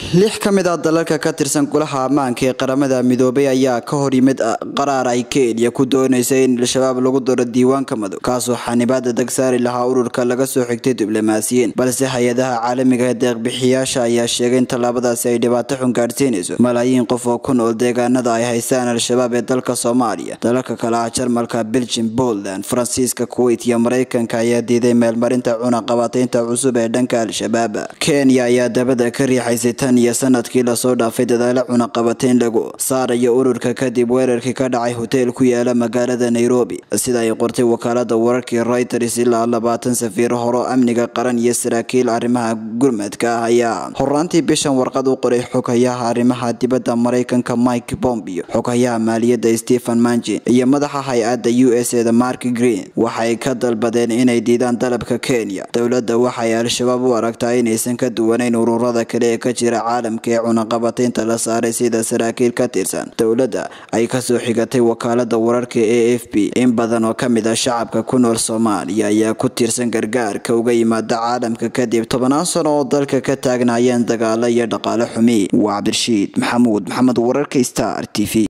lix ka mid ah dalalka ka tirsan golaha ammaanka ee qaramada midoobay ayaa ka hor yimid qaraar ay kenya ku doonaysa in al-shabaab lagu daro diiwaanka madow kaasoo xanibaada dag saari lahaa ururka laga soo xigtay diblomaasiyiin balse hay-adaha caalamiga ee deeqbixiyaasha ayaa sheegay in tallaabadaasi ay dhibaato xun gaadhsiinayso malaayiin qof oo ku nool deegaanada ay haystaan al-shabaab ee dalka soomaaliya dalalka kale ah jarmalka belgium poland faransiiska kuwait iyo mareykanka ayaa diiday meelmarinta cunaqabataynta cusub ee dhanka al-shabaab kenya ayaa dabada ka riixaysay tan iyo sanadkii lasoo dhaafay dadaalo cunaqabatayn lagu saarayo ururka kadib weerarkii ka dhacay hoteel ku yaala magaalada nairobi sida ay qortay wakaalada wararkii reuters ilaa labaatan safiiro horo amniga qaran iyo saraakiil arrimaha gurmadka ah ayaa horaantii bishan warqad u qoray xoghayaha arrimaha dibadda mareykanka mike pompeo xoghayaha maaliyadda stephen manjin iyo madaxa hay-adda u s eda mark green waxay ka dalbadeen inay diidaan dalabka kenya dowladda waxay al-shabaab u aragtaa inaysan ka duwanayn ururada kale ee ka jira caalamka ee cunaqabataynta la saaray sida saraakiil ka tirsan dowladda ay kasoo xigatay wakaalada wararka a f b in badan oo kamid ah shacabka ku nool soomaaliya ayaa ku tiirsan gargaarka uga yimaada caalamka kadib tobannaan sano oo dalka ka taagnaayeen dagaalo iyo dhaqaale xumi waa cabdirashiid maxamuud maxamed wararka star t v